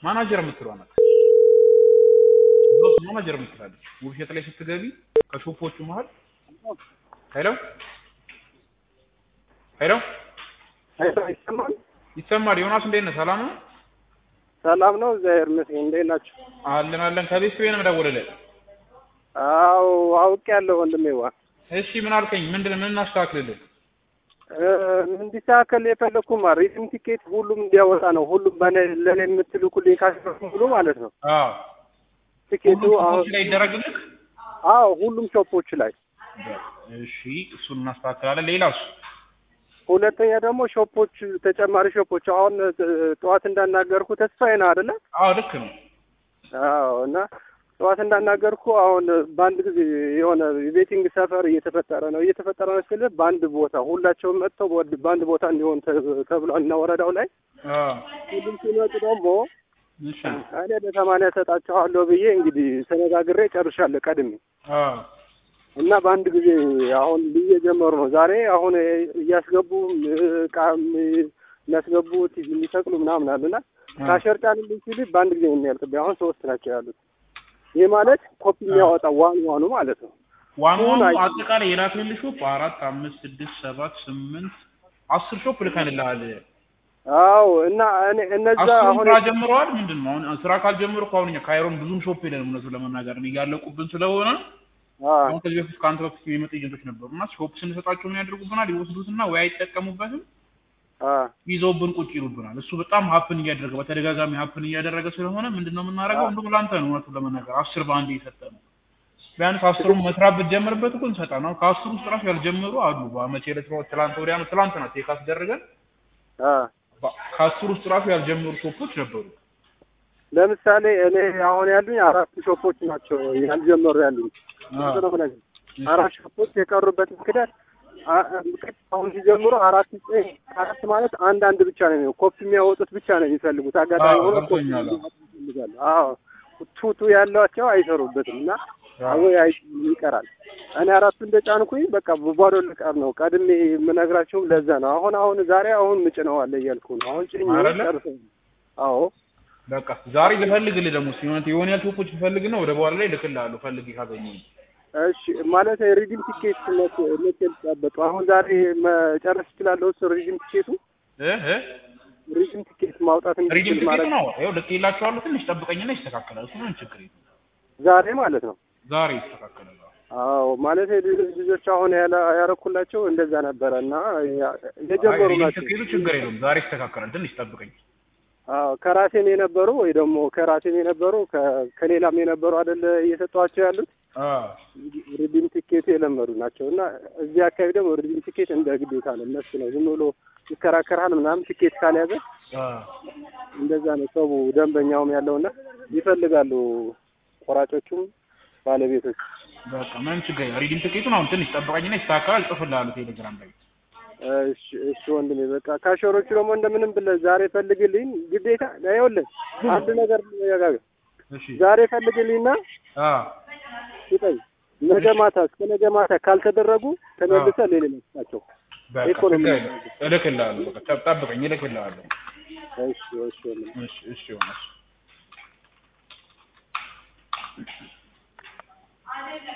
ማናጀር የምትለዋ ናት። እዛ ውስጥ ማናጀር የምትላለች ውብሸት ላይ ስትገቢ ከሾፖቹ መሀል ሄሎ ሄሎ ይሰማል ይሰማል። ዮናስ እንዴት ነህ? ሰላም ነው? ሰላም ነው። እግዚአብሔር ይመስገን። እንዴት ናችሁ? አለን አለን። ከቤት ቤት ነው የምደውልልህ። አዎ አውቄያለሁ ወንድሜዋ። እሺ ምን አልከኝ? ምንድን ምን እናስተካክልልህ? እ፣ እንዲስተካከል የፈለግኩማ ሪዝም ቲኬት ሁሉም እንዲያወጣ ነው። ሁሉም በኔ ለኔ የምትልኩልኝ ካሽፈር ሁሉ ማለት ነው። አዎ ቲኬቱ ሁሉም አሁን ሾፖች ላይ ይደረግልህ። አዎ ሁሉም ሾፖች ላይ። እሺ እሱን እናስተካክላለን። ሌላስ? ሁለተኛ ደግሞ ሾፖች ተጨማሪ ሾፖች አሁን እ፣ ጠዋት እንዳናገርኩ ተስፋዬ ነው አይደለ? አዎ ልክ ነው። አዎ እና ጠዋት እንዳናገርኩ አሁን በአንድ ጊዜ የሆነ የቤቲንግ ሰፈር እየተፈጠረ ነው እየተፈጠረ ነው ስል በአንድ ቦታ ሁላቸውም መጥተው በወድ- በአንድ ቦታ እንዲሆን ተ- ተብሏል እና ወረዳው ላይ አዎ ሁሉም ሲመጡ ደግሞ እሺ እኔ በሰማንያ ሰጣቸዋለሁ ብዬ እንግዲህ ተነጋግሬ ጨርሻለሁ ቀድሜ አዎ እና በአንድ ጊዜ አሁን ልዬ ጀመሩ ነው ዛሬ አሁን እያስገቡ እቃም የሚያስገቡት የሚሰቅሉ ምናምን አሉና ካሸርጫን ልኝ ሲል በአንድ ጊዜ ነው የሚያልቅብኝ። አሁን ሶስት ናቸው ያሉት። ይህ ማለት ኮፒ የሚያወጣ ዋን ዋኑ ማለት ነው። ዋን ዋኑ አይ- አጠቃላይ የላክልህ ሾፕ አራት አምስት ስድስት ሰባት ስምንት አስር ሾፕ ልከንልሃል። አዎ እና እኔ እነዛ አስሩም አሁን ስራ ጀምረዋል። ምንድን ነው አሁን ስራ ካልጀመሩ እኮ አሁን እኛ ካይሮን ብዙም ሾፕ የለንም እውነቱን ለመናገር ነው እያለቁብን ስለሆነ አ አሁን ከዚህ በፊት ከአንተ በፊት የመጡ ኤጀንቶች ነበሩ እና ሾፕ ስንሰጣቸው ምን ያደርጉብናል? ይወስዱትና ወይ አይጠቀሙበትም አ ይዘውብን ቁጭ ይሉብናል። እሱ በጣም ሀፕን እያደረገ በተደጋጋሚ ሀፕን እያደረገ ስለሆነ ምንድን ነው የምናደርገው? እንደው ለአንተ ነው እውነቱን ለመናገር አስር በአንድ እየሰጠ ነው። ቢያንስ አስሩን መስራት ብትጀምርበት እኮ እንሰጣ ነው። ከአስሩ ውስጥ ራሱ ያልጀመሩ አሉ። በመቼ ዕለት ነው? ትላንት ወዲያ ነው። ትላንት ናት ቴክ አስደረገን። አ በ- ከአስሩ ውስጥ ራሱ ያልጀመሩ ሾፖች ነበሩ። ለምሳሌ እኔ አሁን ያሉኝ አራት ሾፖች ናቸው ያልጀመሩ ያሉኝ። አዎ። ነው የምነግርህ። አራት ሾፖች የቀሩበት ምክንያት አ- አ- ምክንያት አሁን ሲጀምሩ አራት ዘጠኝ አራት ማለት አንድ አንድ ብቻ ነው የሚሆነው። ኮፒ የሚያወጡት ብቻ ነው የሚፈልጉት። አጋጣሚ አዎ፣ ሆኖ ኮፒ ገብቶኛል። እንዲያወጡ ይፈልጋሉ። አዎ ቱቱ ያሏቸው አይሰሩበትም እና ወይ አይ ይቀራል። እኔ አራቱ እንደጫንኩኝ በቃ ባዶ ልቀር ነው። ቀድሜ የምነግራቸውም ለዛ ነው። አሁን አሁን ዛሬ አሁን ምጭነዋለ እያልኩ ነው። አሁን ጭኝ አይደለ? ጨርሰው አዎ በቃ ዛሬ ልፈልግልህ ደግሞ ሲሆን የሆነ ያህል ሾፖች ልፈልግና ወደ በኋላ ላይ ልክልሃለሁ ፈልግ ካገኘኝ። እሺ ማለት ሪዲም ቲኬት መቼ መቼ ልጠበቅ? አሁን ዛሬ መጨረስ እችላለሁ። እሱ ሪዲም ቲኬቱ እህ እህ ሪዲም ቲኬት ማውጣት ሪዲም እንድችል ትኬት ማድረግ ነው። ይኸው ልኬላቸዋለሁ። ትንሽ ጠብቀኝና ይስተካከላል። እሱ ምንም ችግር የለም። ዛሬ ማለት ነው። ዛሬ ይስተካከላል። አዎ ማለት ልጆች አሁን ያላ- ያረኩላቸው እንደዛ ነበረ እና ያ- የጀመሩ ሪዲም ናቸው። ትኬቱ ችግር የለውም። ዛሬ ይስተካከላል። ትንሽ ጠብቀኝ። አዎ ከራሴም የነበሩ ወይ ደግሞ ከራሴም የነበሩ ከ- ከሌላም የነበሩ አይደለ እየሰጧቸው ያሉት አዎ ሪዲም ቲኬቱ የለመዱ ናቸው እና እዚህ አካባቢ ደግሞ ሪዲም ቲኬት እንደ ግዴታ ነው። እነሱ ነው ዝም ብሎ ይከራከራል ምናምን ቲኬት ካልያዘ አዎ እንደዛ ነው ሰው ደንበኛውም ያለውና ይፈልጋሉ ቆራጮቹም ባለቤቶች። በቃ ምንም ችግር የለም። ሪዲም ትኬቱን አሁን ትንሽ ጠብቀኝና ይስተካከላል። እጽፍልሃለሁ ቴሌግራም ላይ። እሺ እሺ ወንድሜ በቃ ካሸሮቹ ደግሞ እንደምንም ብለህ ዛሬ ፈልግልኝ ግዴታ ይኸውልህ አንድ ነገር ያጋገ እሺ ዛሬ ፈልግልኝና አዎ ስጠኝ ነገ ማታ እስከ ነገ ማታ ካልተደረጉ ተመልሰህ ሌላ ናቸው በቃ ኢኮኖሚ ችግር የለም። እልክልሃለሁ። በቃ ጠብቀኝ፣ እልክልሃለሁ። እሺ እሺ ወንድሜ እሺ እሺ ዮናስ